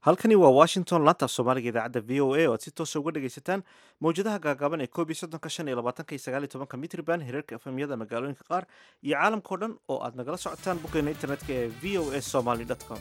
halkani waa washington laanta af soomaaliga idaacadda v o a oo aad si toosa uga dhegaysataan mawjadaha gaagaaban ee koob iyo soddonka shan iyo labaatanka iyo sagaal iyo tobanka mitriban hirarka efemyada magaalooyinka qaar iyo caalamkao dhan oo aad nagala socotaan boggeena internetka ee v o a somaly com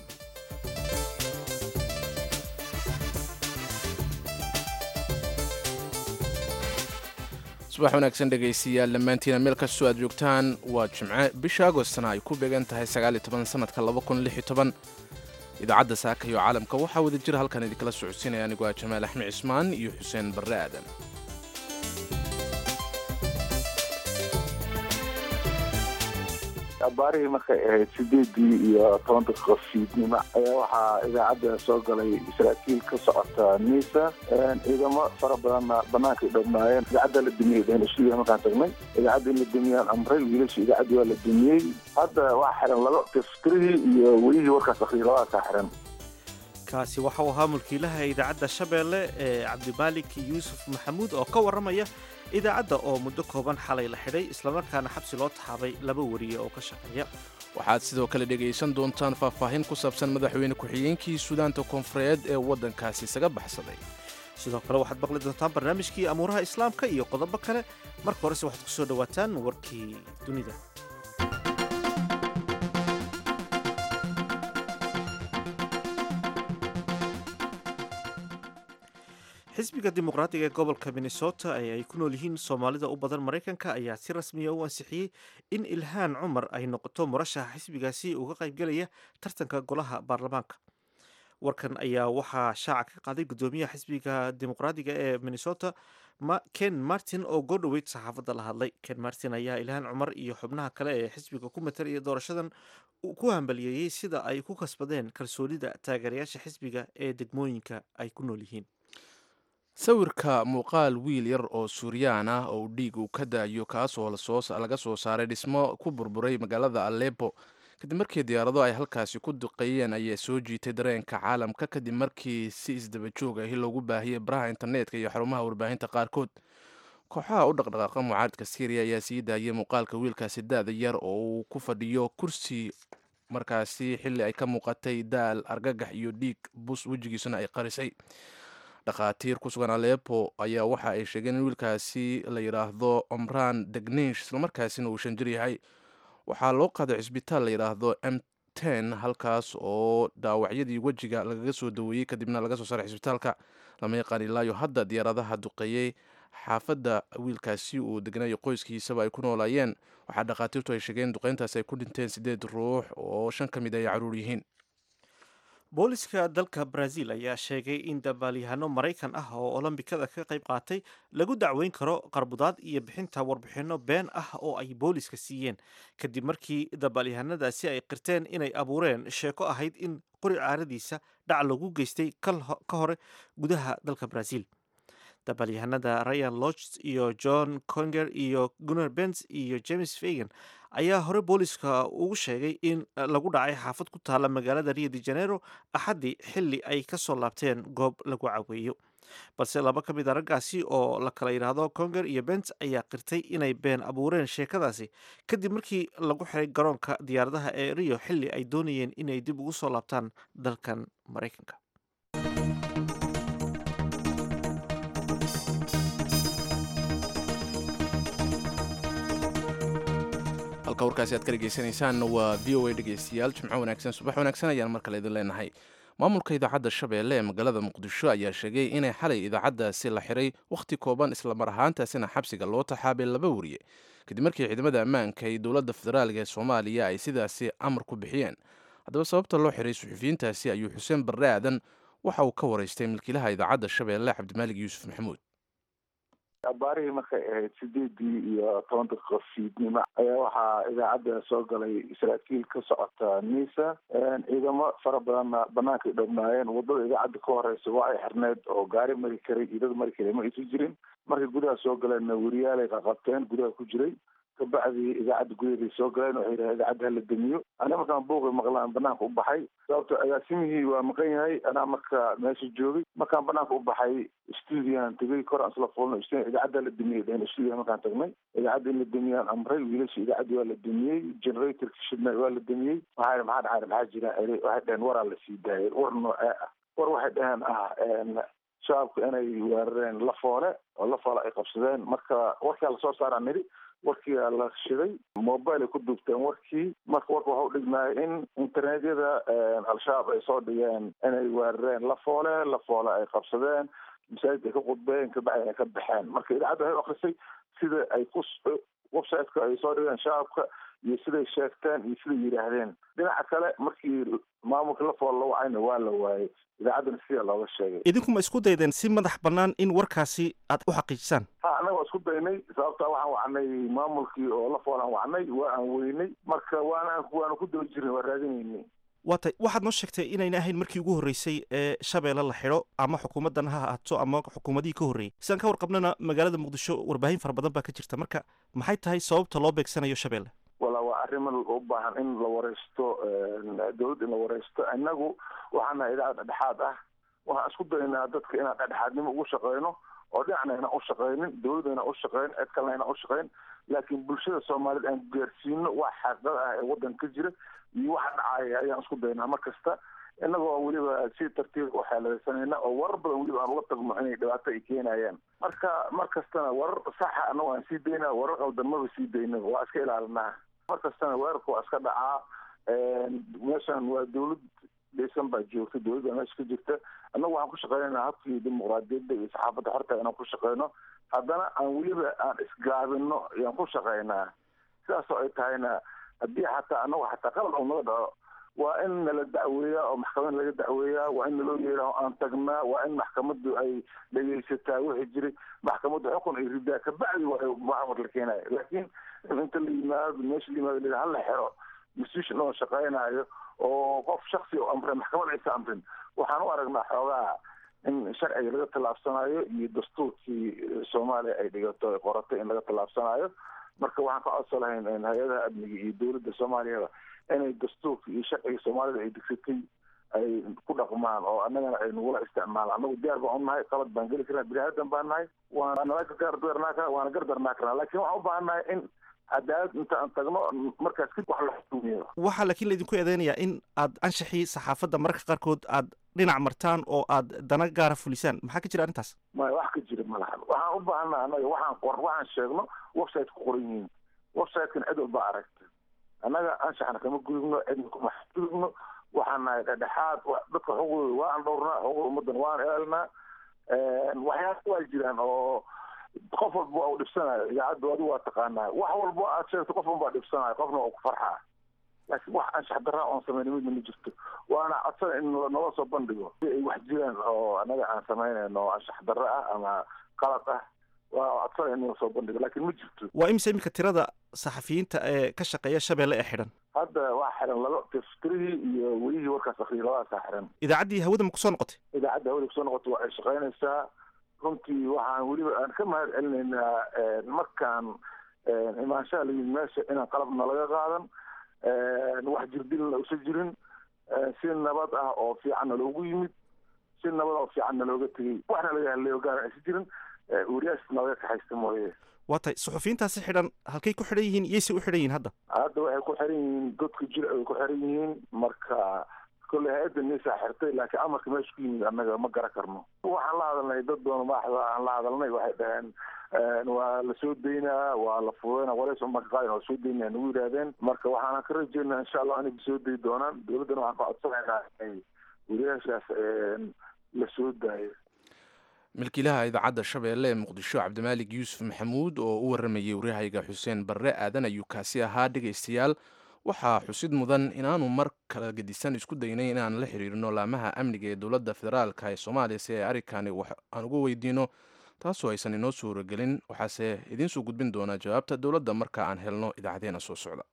subax wanaagsan dhegaystayaal dhammaantiina meel kastoo aad joogtaan waa jimce bisha agostna ay ku beegan tahay sanadka idaacadda saaka iyo caalamka waxaa wada jira halkan idinkala socodsiinaya anigoo ah jamaal axmed cismaan iyo xuseen barre aadan abaarihii markay ahayd sideedii iyo toban daqiiqo fiidnimo ayaa waxaa idaacadda soo galay saraakiil ka socota nisa ciidamo fara badanna banaanka ay dhownaayeen idaacadda la dumiyey dheen stuudiga markaan tagnay idaacadda in la dumiyaan amray wiilasha idaacaddi waa la dumiyey hadda waa xiran laba tiftirihii iyo welihii warkaas akhriyay labadaasaa xiran kaasi waxa uu ahaa mulkiilaha idaacadda shabeelle ee cabdimaalik yuusuf maxamuud oo ka warramaya idaacadda oo muddo kooban xalay la xidhay islamarkaana xabsi loo taxaabay laba wariye oo ka shaqeeya waxaad sidoo kale dhegaysan doontaan faahfaahin ku saabsan madaxweyne ku-xigeenkii suudaanta koonfureed ee waddankaasi isaga baxsaday sidoo kale waxaad maqli doontaan barnaamijkii amuuraha islaamka iyo qodobo kale marka horese waxaad ku soo dhowaataan warkii dunida xisbiga dimuqraadiga ee gobolka minnesota ee ay ku nool yihiin soomaalida u badan maraykanka ayaa si rasmiya u ansixiyey in ilhaan cumar ay noqoto murashaxa xisbigaasi uga qaybgelaya tartanka golaha baarlamaanka warkan ayaa waxaa shaaca ka qaaday guddoomiyaha xisbiga dimuqraadiga ee minnesota ken martin oo goodhoweyd saxaafadda la hadlay ken martin ayaa ilhaan cumar iyo xubnaha kale ee xisbiga ku matalaya doorashadan ku hambaliyeeyey sida ay ku kasbadeen kalsoonida taageerayaasha xisbiga ee degmooyinka ay ku nool yihiin sawirka muuqaal wiil yar oo suuriyaan ah oo dhiig uu ka daayo kaasoo laga soo saaray dhismo ku burburay magaalada alepo kadib markii diyaarado ay halkaasi ku duqeeyeen ayaa soo jiitay dareenka caalamka kadib markii si isdaba joog ahi loogu baahiyey baraha internetka iyo xarumaha warbaahinta qaarkood kooxaha u dhaqdhaqaaqa mucaaradka syriya ayaa sii daayay muuqaalka wiilkaasi da-da yar oo uu ku fadhiyo kursi markaasi xilli ay ka muuqatay daal argagax iyo dhiig bus wejigiisuna ay qarisay dhakhaatiir ku sugan alepo ayaa waxa ay sheegeen in wiilkaasi la yidhaahdo omran degnish islamarkaasina uu shan jir yahay waxaa loo qaaday cisbitaal la yidhaahdo m ten halkaas oo dhaawacyadii wejiga lagaga soo daweeyey kadibna laga soo saaray cisbitaalka lama yaqaan ilaayo hadda diyaaradaha duqeeyey xaafadda wiilkaasi uu degnayo qoyskiisaba ay ku noolaayeen waxaa dhakhaatiirtu ay sheegeen duqeyntaasi ay ku dhinteen siddeed ruux oo shan ka mid ay caruur yihiin booliska dalka brazil ayaa sheegay in dabaalyahano maraykan ah oo olombikada ka qayb qaatay lagu dacweyn karo qarbudaad iyo bixinta warbixinno been ah oo ay booliska siiyeen kadib markii dabaalyahanadaasi ay qirteen inay abuureen sheeko ahayd in qori caaradiisa dhac lagu geystay ka hore gudaha dalka brazil dabaalyahanada ryan lodge iyo john conger iyo gunnar bens iyo james fagan ayaa hore booliska ugu sheegay in lagu dhacay xaafad ku taala magaalada rio de janeiro axaddii xilli ay ka soo laabteen goob lagu caweeyo balse laba ka mid a raggaasi oo la kala yidhaahdo conger iyo bens ayaa qirtay inay been abuureen sheekadaasi kadib markii lagu xiray garoonka diyaaradaha ee rio xilli ay doonayeen inay dib ugu soo laabtaan dalkan maraykanka halka warkaasi aad ka dhegaysanaysaan waa v o a dhegaystayaal jimco wanaagsan subax wanaagsan ayaan mar kale idin leenahay maamulka idaacadda shabeelle ee magaalada muqdisho ayaa sheegay inay xalay idaacaddaasi la xiray wakhti kooban islamar ahaantaasina xabsiga loo taxaabay laba wariye kadib markii ciidamada ammaanka ee dowladda federaalk ee soomaaliya ay sidaasi amar ku bixiyeen haddaba sababta loo xiray suxufiyiintaasi ayuu xuseen barre aadan waxa uu ka waraystay milkiilaha idaacadda shabeelle cabdimaalig yuusuf maxamuud abaarihii markay ahayd sideedii iyo toban daqiiqo fiidnimo ayaa waxaa idaacadda soo galay saraakiil ka socota nisa ciidamo fara badanna banaanka ay dhownaayeen wadada idaacadda ka horeysa waa ay xirneed oo gaari mari karay iyo dad mari karay ma aysan jirin markay gudaha soo galeenna weriyaalay qaqabteen gudaha ku jiray kabacdii idaacadda gudaheeday soo galeen waxay yidhaha idaacadda hala damiyo aniga markaan buuqi maqlaan banaanka u baxay sababto agaasimihii waa maqan yahay anaa marka meesha joogay markaan banaanka u baxay stuudiyan tegay kor aan isla fuulno idaacadda la damiyey dheen stuudiyan markaan tagnay idaacadda in la damiyaan amray wiilasha idaacaddi waa la damiyey generatorka shidna waa la damiyey waxaa maxaa dhacay maxaa jira waxay dhaheen waraa la sii daayay war noocee ah war waxay dhaheen ah shacabku inay weerareen lafoole oo lafoole ay qabsadeen marka warkaa lasoo saaraa nidhi warkiia la shiday mobile ay ku duubteen warkii marka warka waxa u dhignaaya in internetyada al-shabaab ay soo dhigeen inay weerareen lafoole lafoole ay qabsadeen masaajid ay ka qudbeen kabacdi ay ka baxeen marka idaacadda waxay u akrisay sida ay ku websiteka ay soo dhigeen shacabka iyo siday sheegteen iyo siday yidhaahdeen dhinaca kale markii maamulka lafoole la wacayna waa la waayey idaacaddana sidaa looga sheegay idinku ma isku daydeen si madax bannaan in warkaasi aad u xaqiijisaan ha annaga waa isku daynay sababta waxaan wacnay maamulkii oo lafoolaan wacnay waa aan weynay marka waana waana ku daba jirnay waa raadinaynay waa tay waxaad noo sheegtay inayna ahayn markii ugu horreysay ee shabeelle la xidho ama xukuumaddan ha ahaato ama xukuumadihii ka horreeyey sidaan ka warqabnana magaalada muqdisho warbaahin fara badan baa ka jirta marka maxay tahay sababta loo beegsanayo shabeelle wala waa arriman u baahan in la wareysto dawladda in la wareysto innagu waxaan nahay idaacad dhexdhexaad ah waxaan isku daynaa dadka inaan dhexdhexaadnimo ugu shaqeyno oo dhinacna inaan u shaqeynin dawladda inaan u shaqeyn cid kalena inaan u shaqeyn laakiin bulshada soomaaliyed aan gaarsiino wax xaqiiqada ah ee waddanka ka jira iyo waxa dhacaya ayaan isku daynaa mar kasta inagoo weliba si tartiib u xeeladaysanayna oo warar badan weliba aan uga tagno inay dhibaato ay keenayaan marka mar kastana warar saxa annago aan sii daynaa warar qaldan maba sii dayno waa iska ilaalinaa mar kastana weerarku waa iska dhacaa meeshan waa dawlad dhisan baa joogta dawlad baa meesha ka jirta annagu waxaan ku shaqeynaynaa habkii dimuqraadiyadda iyo saxaafadda xorta inaan ku shaqeyno haddana aan weliba aan isgaabino ayaan ku shaqeynaa sidaasoo ay tahayna haddii xataa annagu xataa qalad oo naga dhaco waa in nala dacweeyaa oo maxkamad laga dacweeyaa waa in naloo yeeraho aan tagnaa waa in maxkamaddu ay dhegaysataa wixii jiray maxkamaddu xukun ay ridaa kabacdi waa maxamar la keenaya laakiin inta la yimaado meesha la yimaado la hala xero institution oo shaqeynaayo oo qof shaksi oo amre maxkamad aysa amrin waxaan u aragnaa xoogaa in sharciga laga tallaabsanayo iyo dastuurkii soomaaliya ay dhigato ay qoratay in laga tallaabsanayo marka waxaan ka codso lahayn hay-adaha amniga iyo dawladda soomaaliyaba inay dastuurka iyo sharciga soomaalida ay degsatay ay ku dhaqmaan oo annagana ay nagula isticmaalaan annagu diyaar baan u nahay qalad baan geli karnaa bini aadan baan nahay waana gardarnaa kara waana gardarnaa karnaa lakin waxaan u baahan nahay in cadaalad inta aan tagno markaas kadib wax la xukumiyo waxaa laakiin laydinku eedeynayaa in aad anshaxii saxaafadda mararka qaarkood aad dhinac martaan oo aad dana gaara fulisaan maxaa ka jira arrintaas maya wax ka jira malahan waxaan u baahannaha annaga waxaan qor waxaan sheegno website ku qoran yihiin websitekan cid walba aragta annaga anshaxna kama gudubno cidna kuma gudubno waxaan nahay dhexdhexaad dadka xuquuqdooda waa aan dhowrnaa xuquuqda ummaddan waan ilaalinaa waxyaala waa jiraan oo qof walba waa u dhibsanayo idaacadda adigu waa taqaanaa wax walba aad sheegto qof walba dhibsanayo qofna waa ku farxaa laakiin wax anshax daraa oon samayna midna ma jirto waana codsana in nala soo bandhigo si ay wax jiraan oo annaga aan samaynayno anshax darro ah ama qalad ah waa codsana in nala soo bandhigo laakiin ma jirto waa imisa iminka tirada saxafiyiinta ee ka shaqeeya shabeelle ee xidhan hadda waa xiran laba tiftirihii iyo welihii warkaas akriyay labadaasaa xiran idaacaddii hawada ma kusoo noqotay idaacadda hawada kusoo noqotay waa ay shaqeynaysaa runtii waxaan weliba aan ka mahad celinaynaa markaan imaanshaha la yimid meesha inaan qalabna laga qaadan wax jirdilna usa jirin si nabad ah oo fiicanna loogu yimid si nabad oo fiicanna looga tegey waxna laga hadlayo gaara aysa jirin wariyaasna laga kaxaysta mooye waa tay suxufiyiintaasi xidhan halkay ku xidhan yihiin iyayse u xidhan yihiin hadda hadda waxay ku xiran yihiin godka jir ay ku xiran yihiin marka kolley hay-adda nisaa xirtay laakiin amarka meesha ku yimid annaga ma garan karno waxaan la hadalnay dad doona maaxda aan la hadalnay waxay dhaheen waa la soo daynaa waa la fududayna walays umarka qaadin waa soo daynaa nagu yidhaahdeen marka waxaana ka rajeynaa insha allah inay soo dayi doonaan dawladdana waxaan ka codsanaynaa inay wariyaashaas la soo daayo milkiilaha idaacadda shabeelle ee muqdisho cabdimaalig yuusuf maxamuud oo u waramayay waryahayga xuseen barre aadan ayuu kaasi ahaa dhegaystayaal waxaa xusid mudan inaanu mar kala gedisan isku daynay inaan la xiriirino laamaha amniga ee dowladda federaalka ee soomaaliya si ay arrinkani wax aan uga weydiino taasoo aysan inoo suuragelin waxaase idiin soo gudbin doonaa jawaabta dowladda marka aan helno idaacadeena soo socda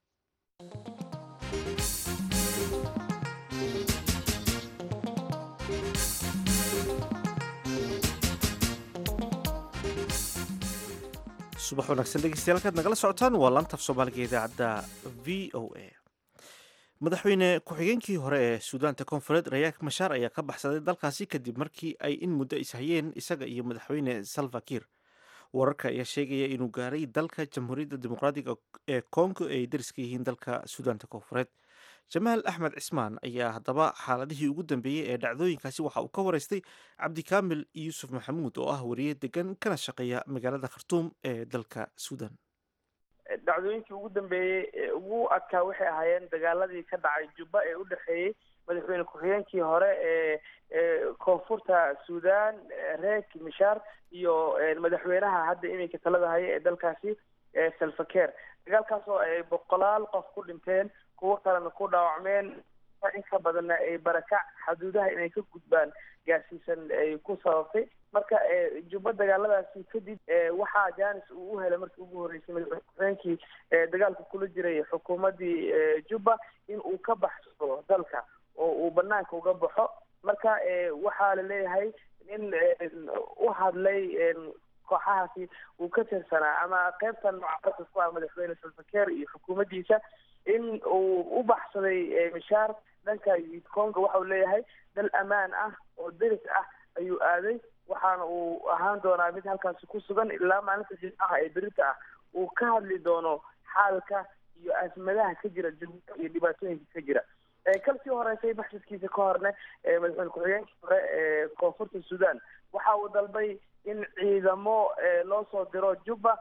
subax wanaagsan dhegeystayaal halkaad nagala socotaan waa laantaf soomaaliga idaacadda v o a madaxweyne ku-xigeenkii hore ee suudaanta koonfureed rayaak mashaar ayaa ka baxsaday dalkaasi kadib markii ay in muddo ishayeen isaga iyo madaxweyne salva kiir wararka ayaa sheegaya inuu gaaray dalka jamhuuriyadda dimuqraadiga ee kongo ee ay dariska yihiin dalka suudaanta koonfureed jamaal axmed cismaan ayaa haddaba xaaladihii ugu dambeeyey ee dhacdooyinkaasi waxa uu ka waraystay cabdikaamil yuusuf maxamuud oo ah wariye degan kana shaqeeya magaalada khartuum ee dalka suudan dhacdooyinkii ugu dambeeyey ee ugu adkaa waxay ahaayeen dagaaladii ka dhacay jubba ee u dhexeeyey madaxweyne ku-xigeenkii hore ee koonfurta suudan reek mishaar iyo madaxweynaha hadda iminka talada haya ee dalkaasi salfakeer dagaalkaas oo ay boqolaal qof ku dhinteen kuwo kalena ku dhaawacmeen in ka badanna ay barakac xaduudaha inay ka gudbaan gaarsiisan ay ku sababtay marka jubba dagaaladaasi kadib waxaa janis uu u helay markii ugu horreysay madaxweyne ku-xigeenkii dagaalka kula jiray xukuumaddii jubba in uu ka baxsado dalka oo uu banaanka uga baxo marka waxaa la leeyahay in u hadlay kooxahaasi uu ka tirsanaa ama qaybtan mucaaradka ku ah madaxweyne salfakeer iyo xukuumaddiisa in uu u baxsaday mishaar dhanka congo waxa uu leeyahay dal ammaan ah oo deris ah ayuu aaday waxaana uu ahaan doonaa mid halkaasi ku sugan ilaa maalinta jimcaha ee berita ah uu ka hadli doono xaalka iyo asmadaha ka jira jubba iyo dhibaatooyinka ka jira kalsii horeysay baxsadkiisa ka horne madaxweyne ku-xigeenkii hore ee koonfurta suudan waxa uu dalbay in ciidamo loo soo diro jubba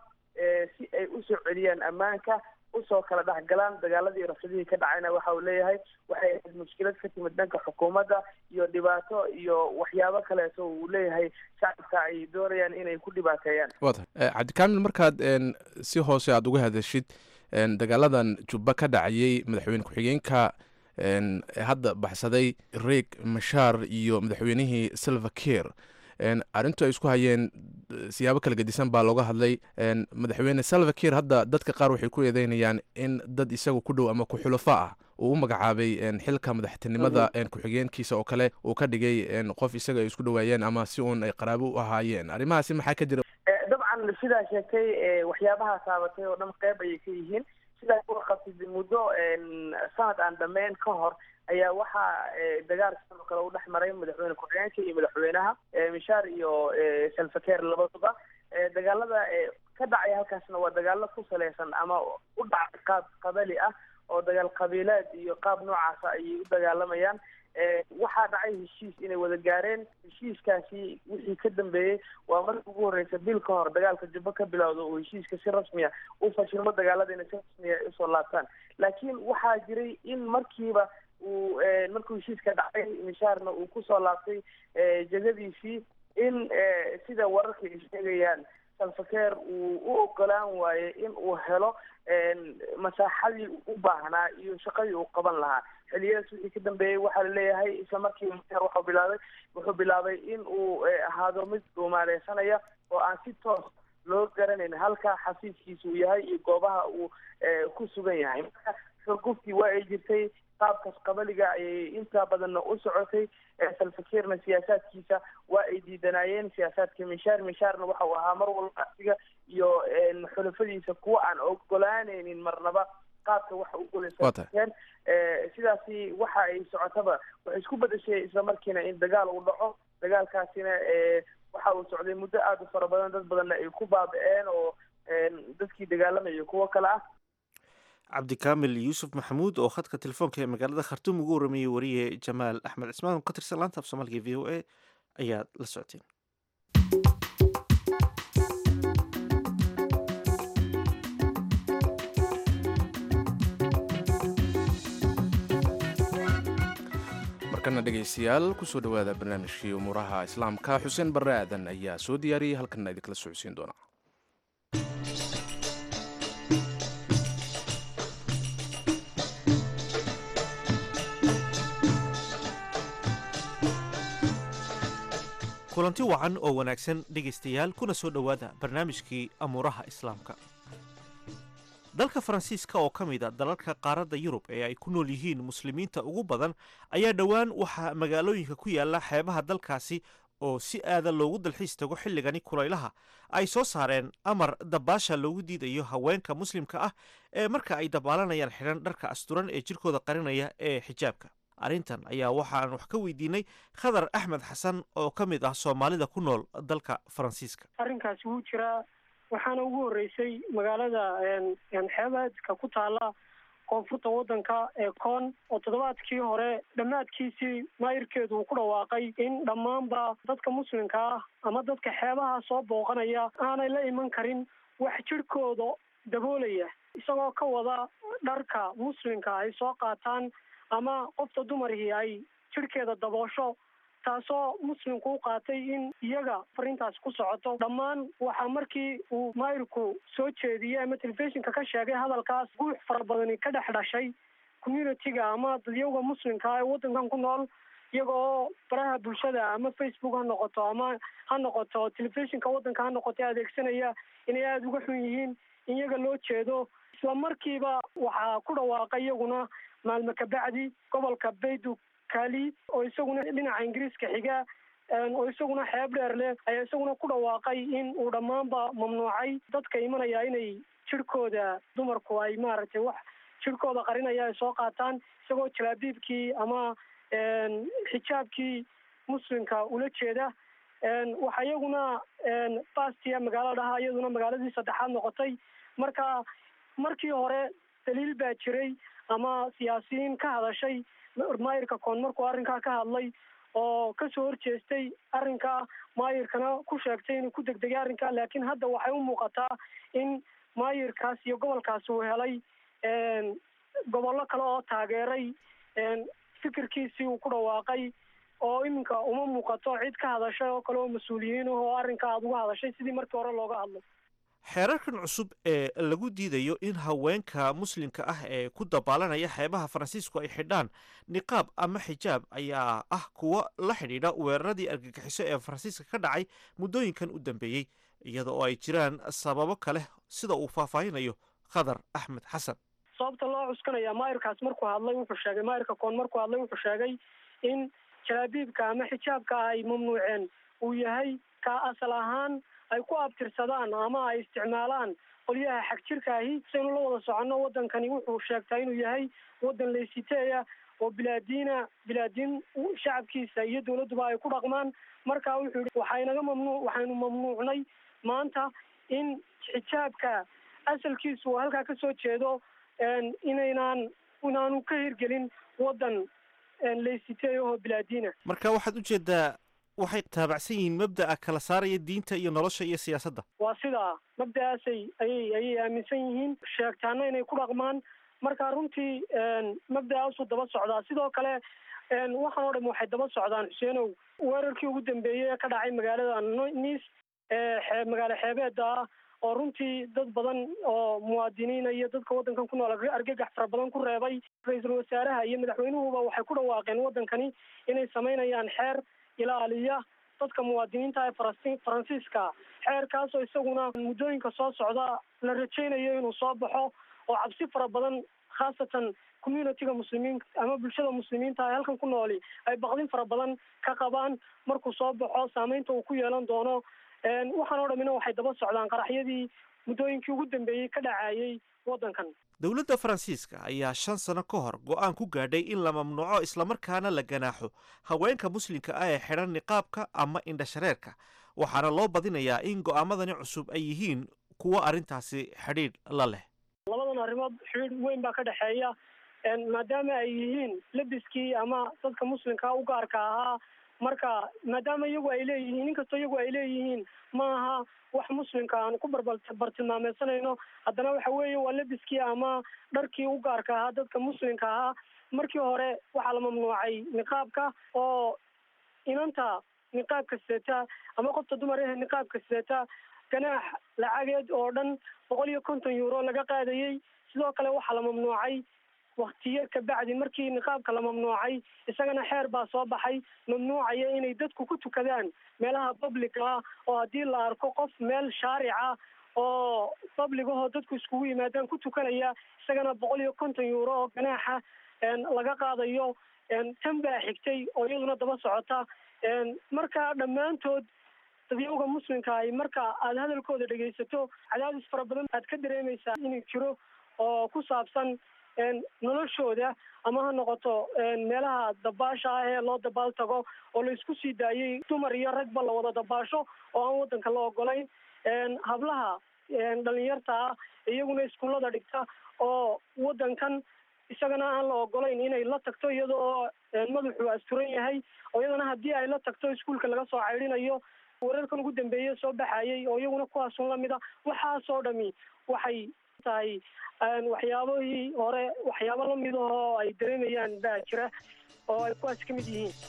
si ay usoo celiyaan ammaanka usoo kala dhexgalaan dagaaladii rafidihii ka dhacayna waxa uu leeyahay waxay ahayd mushkilad ka timid dhanka xukuumadda iyo dhibaato iyo waxyaabo kaleeto uu leeyahay shacabka ay doonayaan inay ku dhibaateeyaan wa tahay cabdikaamil markaad si hoose aada uga hadashid dagaaladan jubba ka dhacayay madaxweyne ku-xigeenka hadda baxsaday reeg mashaar iyo madaxweynihii silva ker arrintu ay isku hayeen siyaabo kala gedisan baa looga hadlay madaxweyne salva ker hadda dadka qaar waxay ku eedeynayaan in dad isaga ku dhow ama ku-xulafo ah uu u magacaabay xilka madaxtinimada ku-xigeenkiisa oo kale uu ka dhigay qof isaga ay isku dhowaayeen ama si uun ay qaraabo u ahaayeen arrimahaasi maxaa ka jira dabcan sidaa sheegtay waxyaabaha taabatay oo dhan qeyb ayay ka yihiin sidaa ku qabtid muddo sanad aan dhameyn ka hor ayaa waxaa dagaal sidoo kale u dhex maray madaxweyne ku-xigeenka iyo madaxweynaha mishaar iyo salfakeer labaduba dagaalada ka dhacay halkaasna waa dagaalo ku saleysan ama u dhacay qaab qabali ah oo dagaal qabiileed iyo qaab noocaasa ayay u dagaalamayaan waxaa dhacay heshiis inay wada gaareen heshiiskaasi wixii ka dambeeyey waa markii ugu horreysa bil ka hor dagaalka jubbo ka bilowda oo heshiiska si rasmiya u fashilmo dagaalada inay si rasmiya usoo laabtaan laakiin waxaa jiray in markiiba uu markuu heshiiska dhacay mishaarna uu kusoo laabtay jegadiisii in sida wararka ay sheegayaan salfakeer uu u ogolaan waaye in uu helo masaaxadii u baahnaa iyo shaqadii uu qaban lahaa xiliyadaas wixii ka dambeeyey waxaa laleeyahay isla markii mishaar wuxuu bilaabay wuxuu bilaabay in uu ahaado mid dhuumaaleysanaya oo aan si toos loo garanayn halka xafiiskiisa uu yahay iyo goobaha uu ku sugan yahay marka xurguftii waa ay jirtay qaabkaas qabaliga ayay intaa badanna u socotay salfakeerna siyaasaadkiisa waa ay diidanaayeen siyaasaadka mishaar mishaarna waxa uu ahaa mar walba asiga iyo xulafadiisa kuwa aan ogolaanaynin marnaba qaabka waxa u gulaysaeen sidaasi waxa ay socotaba waxay isku bedeshay isla markiina in dagaal uu dhaco dagaalkaasina waxa uu socday muddo aada u fara badan dad badanna ay ku baaba-een oo dadkii dagaalamaya kuwo kale ah cabdikaamil yuusuf maxamuud oo khadka telefoonka ee magaalada khartuum ugu waramayey wariye jamaal axmed cismaan oo ka tirsan laanta af soomaaliga v o a ayaad la socoteen markana dhegaystayaal kusoo dhowaada barnaamijkii umuuraha islaamka xuseen barre aadan ayaa soo diyaariyey halkanna idinkala socodsiin doona kulanti wacan oo wanaagsan dhegaystayaal kuna soo dhowaada barnaamijkii amuuraha islaamka dalka faransiiska oo ka mid a dalalka qaaradda yurub ee ay ku nool yihiin muslimiinta ugu badan ayaa dhowaan waxaa magaalooyinka ku yaala xeebaha dalkaasi oo si aada loogu dalxiis tago xilligani kulaylaha ay soo saareen amar dabaasha loogu diidayo haweenka muslimka ah ee marka ay dabaalanayaan xidhan dharka asturan ee jirkooda qarinaya ee xijaabka arrintan ayaa waxaan wax ka weydiinay khadar axmed xasan oo ka mid ah soomaalida ku nool dalka faransiiska arrinkaasi wuu jiraa waxaana ugu horreysay magaalada xeebaadka ku taala koonfurta waddanka ee koon oo toddobaadkii hore dhammaadkiisii maayirkeedu uu ku dhawaaqay in dhammaanba dadka muslimka ah ama dadka xeebaha soo booqanaya aanay la iman karin wax jirhkooda daboolaya isagoo ka wada dharka muslimka ay soo qaataan ama qofta dumarkii ay jirhkeeda daboosho taasoo muslimku u qaatay in iyaga fariintaas ku socoto dhammaan waxaa markii uu maayirku soo jeediyey ama telefishinka ka sheegay hadalkaas guux fara badani ka dhex dhashay communitiga ama dadyawga muslimka ee waddankan ku nool iyaga oo baraha bulshada ama facebook ha noqoto ama ha noqoto telefishinka waddanka ha noqoto adeegsanaya inay aada uga xun yihiin in iyaga loo jeedo isla markiiba waxaa ku dhawaaqay iyaguna maalmo kabacdi gobolka baydu kali oo isaguna dhinaca ingiriiska xiga oo isaguna xeeb dheer leh ayaa isaguna ku dhawaaqay in uu dhammaanba mamnuucay dadka imanaya inay jirhkooda dumarku ay maaragtay wax jirhkooda qarinaya ay soo qaataan isagoo jalaabiibkii ama xijaabkii muslimka ula jeeda waxaa iyaguna bastia magaalo dhaha iyaduna magaaladii saddexaad noqotay marka markii hore daliil baa jiray ama siyaasiyiin ka hadashay maayirka koon markuu arrinkaa ka hadlay oo kasoo horjeestay arrinka maayirkana ku sheegtay inuu ku degdegay arrinka laakiin hadda waxay u muuqataa in maayirkaas iyo gobolkaas uu helay gobollo kale oo taageeray fikirkiisii uu ku dhawaaqay oo iminka uma muuqato cid ka hadashay oo kale oo mas-uuliyiin ah oo arrinka aada uga hadashay sidii markii hore looga hadlo xeerarkan cusub ee lagu diidayo in haweenka muslimka ah ee ku dabaalanaya xeebaha faransiisku ay xidhaan niqaab ama xijaab ayaa ah kuwa la xidhiidha weeraradii argagixiso ee faransiiska ka dhacay muddooyinkan u dambeeyey iyada oo ay jiraan sababo kale sida uu faahfaahinayo khadar axmed xasan sababta loo cuskanaya maayirkaas markuu hadlay wuxuu sheegay maayirka koon markuu hadlay wuxuu sheegay in jalaabiibka ama xijaabka ay mamnuuceen uu yahay ka asal ahaan ay ku abtirsadaan ama ay isticmaalaan qolyaha xag jirka ahi saynu la wada soconno waddankani wuxuu sheegtaa inuu yahay waddan laysiteeya oo bilaadiina bilaadiin shacabkiisa iyo dawladduba ay ku dhaqmaan marka wuxuu yihi waxaynaga mamnuuc waxaynu mamnuucnay maanta in xijaabka asalkiisu uu halkaa kasoo jeedo inaynaan inaanu ka hirgelin waddan laysiteeya oo bilaadiina marka waxaad ujeedaa waxay taabacsan yihiin mabda'a kala saaraya diinta iyo nolosha iyo siyaasadda waa sidaa mabda'aasay ayay ayay aaminsan yihiin sheegtaana inay ku dhaqmaan marka runtii mabda'aasuu daba socdaa sidoo kale waxaan oo dham waxay daba socdaan xuseenow weerarkii ugu dambeeyey ee ka dhacay magaalada nice ee xee magaalo xeebeeda ah oo runtii dad badan oo muwaadiniina iyo dadka waddankan ku nool argagax fara badan ku reebay ra-iisul wasaaraha iyo madaxweynuhuba waxay ku dhawaaqeen waddankani inay samaynayaan xeer ilaaliya dadka muwaadiniinta ee faransi faransiiska xeerkaasoo isaguna muddooyinka soo socda la rajaynayo inuu soo baxo oo cabsi fara badan khaasatan communitiga muslimiin ama bulshada muslimiinta ee halkan ku nooli ay baqdin fara badan ka qabaan markuu soo baxo saameynta uu ku yeelan doono waxaan oo dhamina waxay daba socdaan qaraxyadii muddooyinkii ugu dambeeyey ka dhacayay waddankan dowladda faransiiska ayaa shan sano ka hor go-aan ku gaadhay in la mamnuuco islamarkaana la ganaaxo haweenka muslimka ah ee xidhan niqaabka ama indhashareerka waxaana loo badinayaa in go'aamadani cusub ay yihiin kuwo arrintaasi xidhiidh la leh labadan arrimood xidhiidh weyn baa ka dhexeeya maadaama ay yihiin lebiskii ama dadka muslimka u gaarka ahaa marka maadaama iyagu ay leeyihiin inkastoo iyagu ay leeyihiin ma aha wax muslimka aan ku barbar bartilmaameysanayno haddana waxa weeye waa lebiskii ama dharkii u gaarka ahaa dadka muslimka ahaa markii hore waxaa la mamnuucay niqaabka oo inanta niqaabka sidata ama qofta dumar eh niqaabka sidata ganaax lacageed oo dhan boqol iyo konton euro laga qaadayey sidoo kale waxaa la mamnuucay waktiyo kabacdi markii niqaabka la mamnuucay isagana xeer baa soo baxay mamnuucaya inay dadku ku tukadaan meelaha public ah oo haddii la arko qof meel shaarica oo public ahoo dadku iskugu yimaadaan ku tukanaya isagana boqol iyo konton euro oo ganaaxa laga qaadayo tan baa xigtay oo iyaduna daba socota marka dhammaantood dadyawga muslimka ay marka aada hadalkooda dhegaysato cadaadis fara badan aad ka dareemaysaa inuu jiro oo ku saabsan noloshooda ama ha noqoto meelaha dabaasha ah ee loo dabaal tago oo la isku sii daayey dumar iyo ragba la wada dabaasho oo aan waddanka la ogolayn hablaha dhalinyarta ah iyaguna iskuullada dhigta oo waddankan isagana aan la ogolayn inay la tagto iyada oo madaxu asturan yahay oo iyadana haddii ay la tagto iskuolka laga soo caydhinayo wararkan ugu dambeeye soo baxayay oo iyaguna kuwaasun lamid a waxaasoo dhami waxay tahay waxyaabahii hore waxyaabo lamid ahoo ay dareemayaan baa jira oo ay kuwaas ka mid yihiin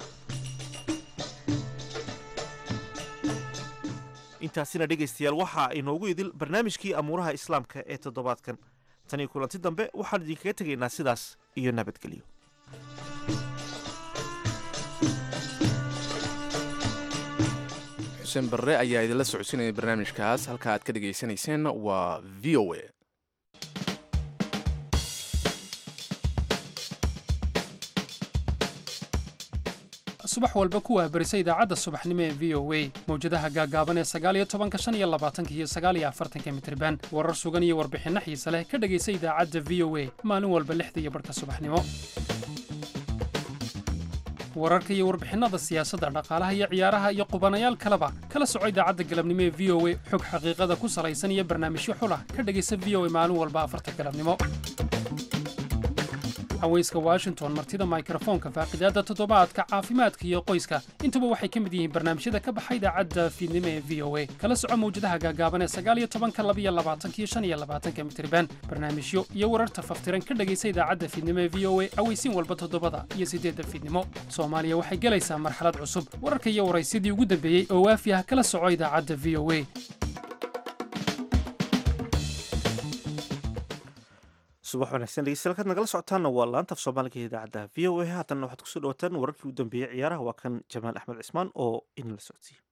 intaasina dhegaystayaal waxaa inoogu idil barnaamijkii amuuraha islaamka ee toddobaadkan tan iyo kulanti dambe waxaan idinkaga tegaynaa sidaas iyo nabadgelyo xuseen barre ayaa idinla socodsiinaya barnaamijkaas halka aad ka dhegaysanayseen waa v o a subax walba kuwaa berisa idaacadda subaxnimo ee v o a mawjadaha gaagaaban ee sagaaliyo tobanka shan iyo labaatanka iyo sagaaliyo afartanka mitriban warar sugan iyo warbixinno xiise leh ka dhegaysa idaacadda v o a maalin walba lixda iyo barhka subaxnimo wararka iyo warbixinnada siyaasadda dhaqaalaha iyo ciyaaraha iyo qubanayaal kaleba kala soco idaacadda galabnimo ee v o a xog xaqiiqada ku salaysan iyo barnaamijyo xulah ka dhegaysa v o a maalin walba afarta galabnimo haweyska washington martida mikrofoonka faaqidaadda toddobaadka caafimaadka iyo qoyska intuba waxay ka mid yihiin barnaamijyada ka baxa idaacadda fiidnimo ee v o a kala soco mawjadaha gaagaaban ee sagaaliyo tobanka labiyo labaatanka iyo shan iyo labaatanka mitriban barnaamijyo iyo wararta faftiran ka dhegaysa idaacadda fiidnimo ee v o a aweysiin walba toddobada iyo siddeedda fiidnimo soomaaliya waxay gelaysaa marxalad cusub wararka iyo waraysyadii ugu dambeeyey oo waafi ah kala soco idaacadda v o a subax wanaagsan dhegeystayaal kaad nagala socotaanna waa laanta af soomaaliga ee idaacadda v o a haatanna waxaad kusoo dhawataan wararkii u dambeeyey ciyaaraha waa kan jamaal axmed cismaan oo inala socodsiiye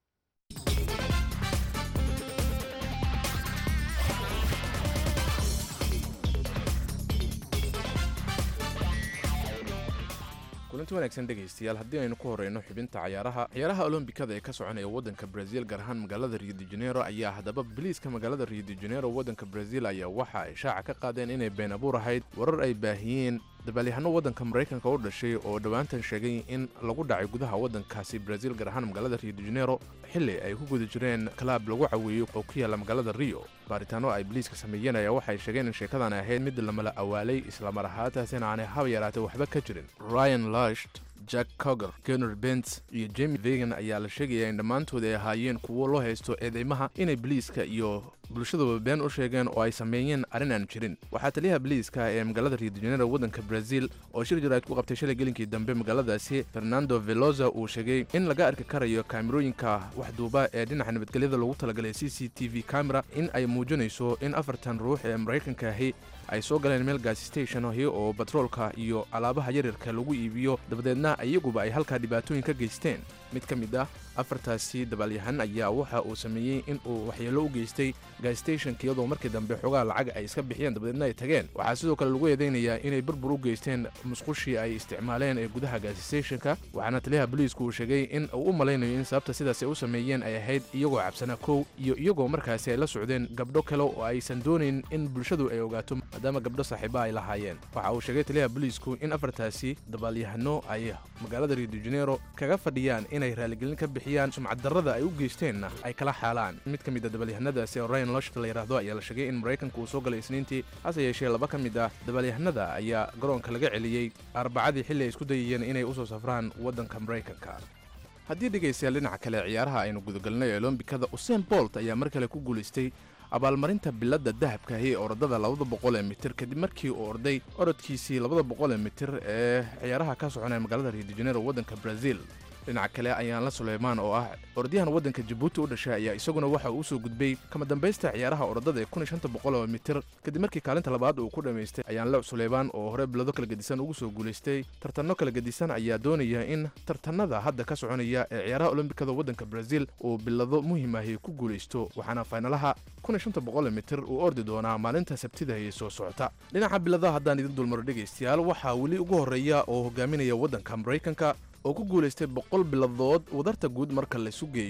kulanti wanaagsan dhegaystayaal haddii aynu ku horeyno xubinta cayaaraha ciyaaraha olombikada ee ka soconaya waddanka brazil gaar ahaan magaalada rio de janeiro ayaa haddaba biliiska magaalada rio de janeiro waddanka brazil ayaa waxa ay shaaca ka qaadeen inay been abuur ahayd warar ay baahiyeen dabaalyahanno waddanka maraykanka u dhashay oo dhowaantan sheegay in lagu dhacay gudaha waddankaasi brazil gaar ahaan magaalada rio de janeiro xilli ay ku guda jireen kalaab lagu caweeyo oo ku yaalla magaalada rio baaritaano ay biliiska sameeyeen ayaa waxay sheegeen in sheekadan ahayd mid lamala awaalay islamar ahaantaasina aanay haba yaraatay waxba ka jirin ryan lasht jack coger gener bents iyo jemi vegan ayaa la sheegaya in dhammaantood ay ahaayeen kuwo loo haysto eedeymaha inay biliiska iyo bulshaduba been u sheegeen oo ay sameeyeen arrin aan jirin waxaa taliyaha biliiska ee magaalada rio de janeiro waddanka brazil oo shir jaraad ku qabtay shalay gelinkii dambe magaaladaasi fernando veloza uu sheegay in laga arki karayo kaamirooyinka waxduuba ee dhinaca nabadgelyada loogu talagalay c c t v camera in ay muujinayso in afartan ruux ee maraykanka ahi ay soo galeen meel gaasi station ahi oo batroolka iyo alaabaha yaryarka lagu iibiyo dabadeedna iyaguba ay halkaa dhibaatooyin ka geysteen mid ka mid ah afartaasi dabaalyahan ayaa waxa uu sameeyey in uu waxyeello u geystay gaasstationka iyadoo markii dambe xogaha lacag ay iska bixiyeen dabadeedna ay tageen waxaa sidoo kale lagu eedeynayaa inay burbur u geysteen musqushii ay isticmaaleen ee gudaha gaasstationka waxaana taliyaha boliisku uu sheegay in uu u malaynayo in sababta sidaas ay u sameeyeen ay ahayd iyagoo cabsana kow iyo iyagoo markaasi ay la socdeen gabdho kale oo aysan doonayn in bulshadu ay ogaato maadaama gabdho saaxiiba ay lahaayeen waxa uu sheegay taliyaha boliisku in afartaasi dabaalyahano ay magaalada rio de janeiro kaga fadhiyaan inay raaligelin ka bixiyaan sumcaddarrada ay u geysteenna ay kala xaalaan mid ka mid a dabaalyahanadaasi oo ryan loshta la yidhaahdo ayaa la sheegay in maraykanka uu soo galay isniintii hase yeeshee laba ka mid ah dabaalyahanada ayaa garoonka laga celiyey arbacadii xilli ay isku dayayeen inay u soo safraan waddanka maraykanka haddii dhegaystayaal dhinaca kale ciyaaraha aynu gudagalnay ee olombikada usein bolt ayaa mar kale ku guulaystay abaalmarinta biladda dahabka ahi ee orodada labada boqol ee mitir kadib markii uu orday orodkiisii labada boqol ee mitir ee ciyaaraha ka soconaya magaalada rio de janeiro waddanka brazil dhinaca kale ayaanla suleymaan oo ah orodyahan waddanka jabuuti u dhashay ayaa isaguna waxa uu usoo gudbay kama dambaysta ciyaaraha orodada ee kun iyo shanta boqol oo mitir kadib markii kaalinta labaad uu ku dhammaystay ayaanle suleymaan oo hore bilado kala gedisan ugu soo guulaystay tartanno kala gedisan ayaa doonaya in tartanada hadda ka soconaya ee ciyaaraha olombikada waddanka brazil uu bilado muhiim ahi ku guulaysto waxaana faynalaha kun iyo shanta boqol mitir uu ordi doonaa maalinta sabtida ee soo socota dhinaca biladaha haddaan idin dulmaro dhegaystayaal waxaa weli ugu horreeya oo hogaaminaya waddanka maraykanka oo ku guulaystay boqol biladood wadarta guud marka laysu geeyo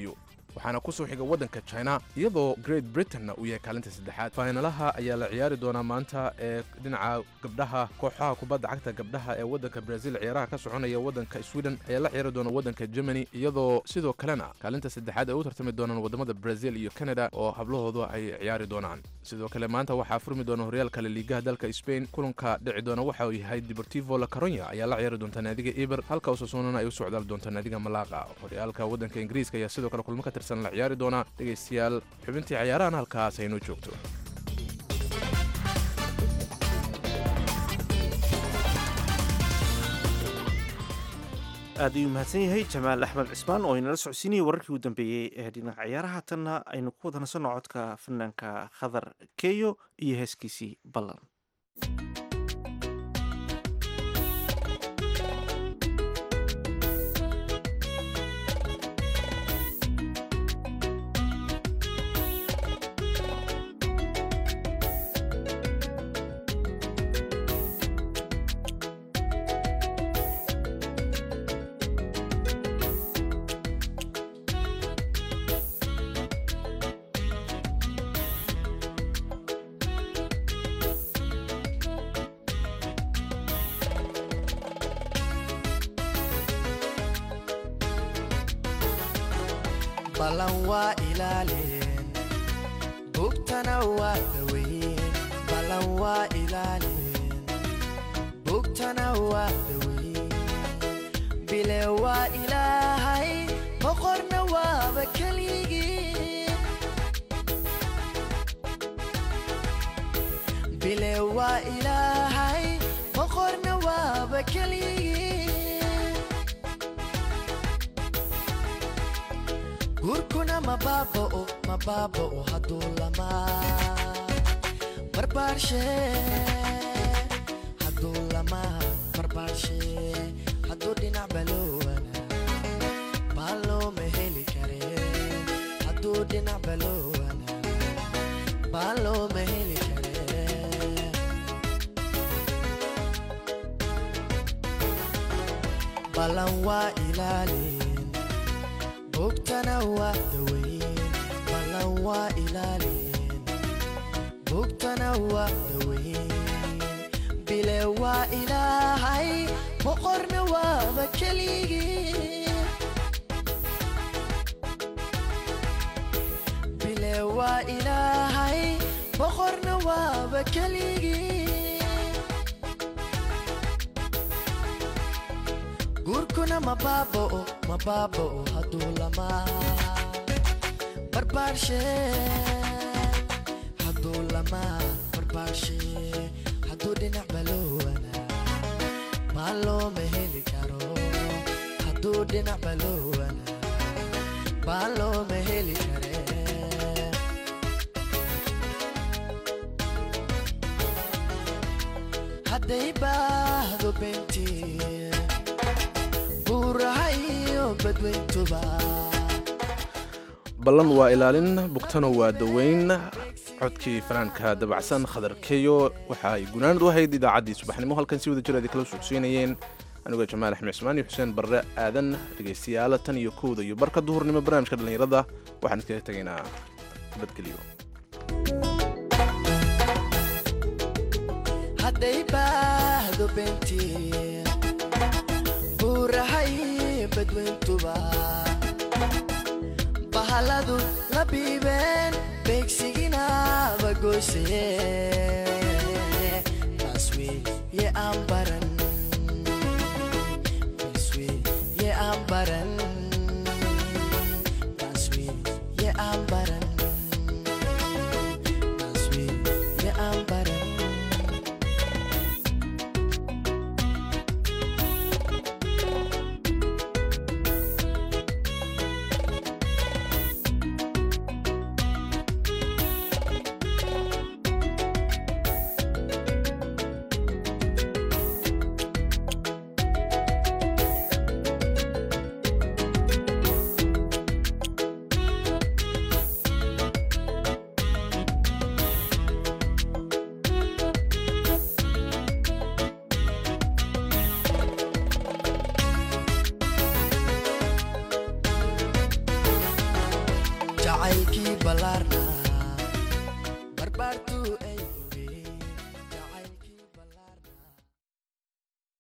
waxaana kusoo xiga waddanka china iyadoo great britainna uu yahay kaalinta saddexaad fainalaha ayaa la ciyaari doonaa maanta ee dhinaca gabdhaha kooxaha kubadda cagta gabdhaha ee waddanka brazil ciyaaraha ka soconaya waddanka sweden ayaa la ciyaari doona waddanka germany iyadoo sidoo kalena kaalinta saddexaad ay u tartami doonaan wadamada brazil iyo canada oo hablahoodu ay ciyaari doonaan sidoo kale maanta waxaa furmi doona horyaalka laliigaha dalka spain kulanka dhici doona waxa uu yahay deportivo la caronya ayaa la ciyaari doonta naadiga eber halka usasunana ay u socdaal doonta naadiga malaqa horyaalka waddanka ingiriiska ayaa sidoo kale kulmo ka tirsan la ciyaari doona dhegaystayaal xubintii ciyaarahan halkaas aynoo joogto aad ayuu mahadsan yahay jamaal axmed cismaan oo inala socodsiinayay wararkii u dambeeyey ee dhinaca ciyaaraha tanna aynu ku wada nasanno codka fanaanka khadar keyo iyo heeskiisii ballan ballan waa ilaalin bugtana waa daweyn ballan waa ilaalin bugtana waa daweyn bile waa ilaahay boqorna waaba keligii bile waa ilaahay boqorna waaba keligii guurkuna mabaaba'o mabaaba'o hadduu lamaa barbaarshe hadduu lamaa barbaarshe hadduu dhinac baloowana baa looma heli kare hadduu dhinac baloowana baa looma heli kare ballan waa ilaalin bugtana waa daweyn ballan waa ilaalin bugtana waa daweyn bile waa ilaahay boqorna waaba keligii bile waa ilaahay boqorna waaba keligii guurkuna mabaaba'o mabaaba'o hadduu lamaa barbaarshe hadduu lamaa barbaarshe hadduu dhinac baloowana maa looma heli karo hadduu dhinac baloowana maa looma heli kare hadday baahdo bentiin buurahayo badweyntuba ballan waa ilaalin bugtana waa daweyn codkii fanaanka dabacsan khadar keyo waxa ay gunaanad u ahayd idaacaddii subaxnimo halkan si wada jir ay kala socodsiinayeen anigoo jamaal axmed cismaan iyo xuseen barre aadan dhegaystayaala tan iyo kowda iyo barka duhurnimo barnaamijka dhallinyarada waxaan iskaga tegaynaa badgeliyo hadday baahdo bentiin buurahay badweyntuba bahaladu la biibeen beegsigina bagoysee taas weeye aan baran